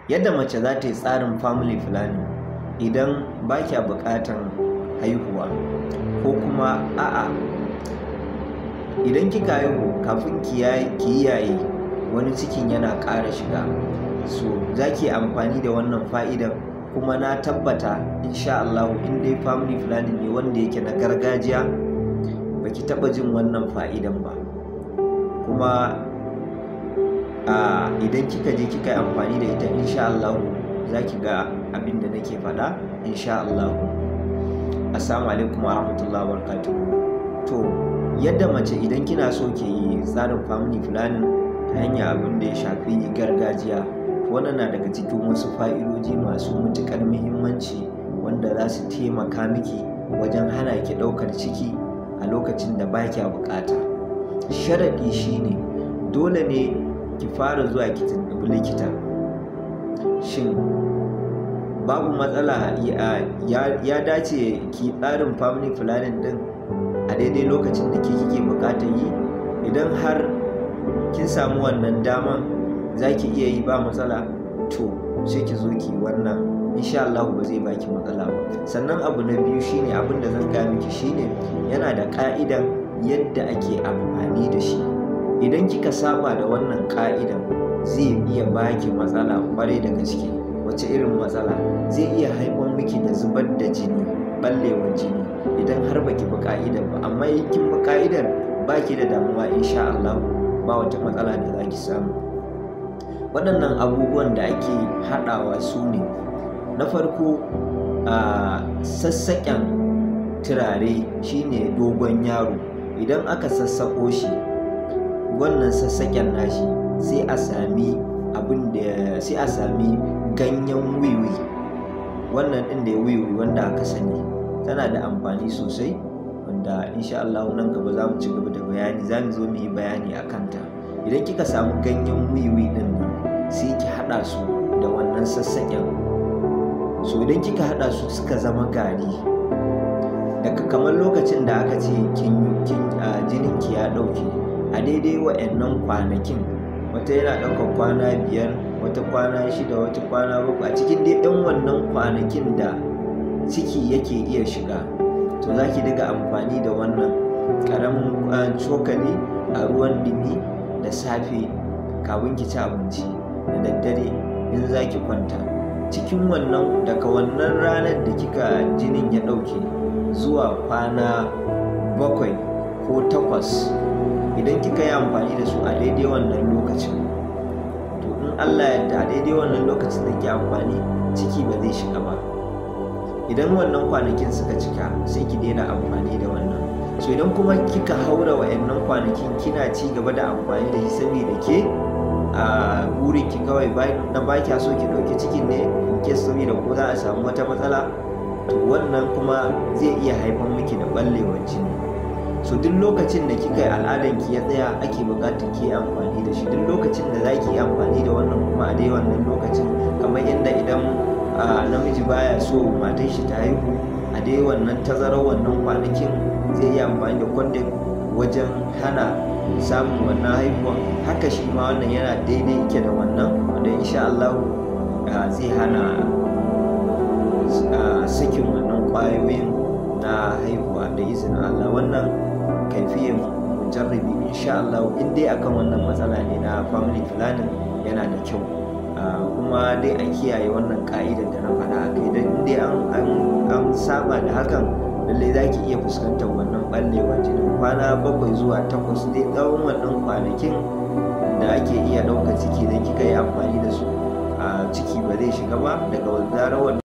yadda mace za ta yi tsarin family planning idan ba kya buƙatan haihuwa ko kuma a'a idan kika haihu kafin ki yaye wani cikin yana ƙara shiga so za ki amfani da wannan fa'idan kuma na tabbata insha Allah in dai family planning ne wanda yake na gargajiya baki taɓa jin wannan fa'idan ba kuma idan kika je kika yi amfani da ita insha Allah za ki ga abin da nake faɗa insha Allah assalamu alaikum wa rahmatullahi wa to yadda mace idan kina so ke yi tsarin family planning ta hanyar abin da ya shafi gargajiya wannan na daga cikin wasu fa'idoji masu matuƙar muhimmanci wanda za su taimaka miki wajen hana ki ɗaukar ciki a lokacin da ba kya buƙata sharaɗi shine dole ne ki fara zuwa ki tuntuɓi likita shin babu matsala ya dace ki tsarin family planning din a daidai lokacin da ke kike bukatar yi idan har kin samu wannan dama za ki iya yi ba matsala to sai ki zo ki wannan insha Allah ba zai baki matsala ba sannan abu na biyu shine abin da zan gaya miki shine yana da ka'idan yadda ake amfani da shi idan kika saba da wannan ka'idan zai iya baki matsala kwarai da gaske wace irin matsala zai iya haifar miki da zubar da jini ballewar jini idan har baki bi ka'idar ba amma in kin bi ka'idar baki da damuwa insha Allah ba wata matsala da zaki samu waɗannan abubuwan da ake haɗawa su ne na farko a sassaƙen turare shine dogon yaro idan aka sassaƙo shi wannan sassaƙen nashi sai a sami abin da sai a sami ganyen wiwi wannan ɗin da ya wiwi wanda aka sani tana da amfani sosai wanda insha Allah nan gaba za mu ci gaba da bayani za mu zo mu yi bayani a kanta idan kika samu ganyen wiwi ɗin nan sai ki haɗa su da wannan sassaƙen so idan kika haɗa su suka zama gari daga kamar lokacin da aka ce jinin ki ya ɗauke a daidai wa'annan kwanakin wata yana ɗaukar kwana biyar wata kwana shida wata kwana bakwai a cikin dai ɗan wannan kwanakin da ciki yake iya shiga to za ki diga amfani da wannan ƙaramin cokali a ruwan ɗumi da safe kafin ki ci abinci da daddare in za ki kwanta cikin wannan daga wannan ranar da kika jinin ya ɗauke zuwa kwana bakwai ko takwas idan kika yi amfani da su a daidai wannan lokacin to in allah yadda a daidai wannan lokacin da ke amfani ciki ba zai shiga ba idan wannan kwanakin suka cika sai ki daina amfani da wannan so idan kuma kika haura wa'annan kwanakin kina ci gaba da amfani da shi saboda ke a burin ki kawai na ba kya so ki ɗauki cikin ne ke saboda ko za a samu wata matsala to wannan kuma zai iya haifar miki da ɓallewar jini so duk lokacin da kika yi al'adan ki ya tsaya ake buƙatar ki amfani da shi duk lokacin da za ki yi amfani da wannan kuma a dai wannan lokacin kamar yadda idan namiji baya so matan shi ta haihu a dai wannan tazarar wannan kwanakin zai yi amfani da kwandon wajen hana samun wannan haihuwa haka shi ma wannan yana daidai yake da wannan wanda insha Allah zai hana sakin wannan kwayoyin na haihuwa da izinin Allah wannan kaifiyin mujarrabi insha Allah in dai akan wannan matsala ne na family planning yana da kyau kuma dai a kiyaye wannan ka'idar da na faɗa a kai don in dai an saba da hakan lallai za ki iya fuskantar wannan ɓallewar jinin kwana bakwai zuwa takwas dai tsawon wannan kwanakin da ake iya ɗaukar ciki idan kika yi amfani da su a ciki ba zai shiga ba daga zarar wannan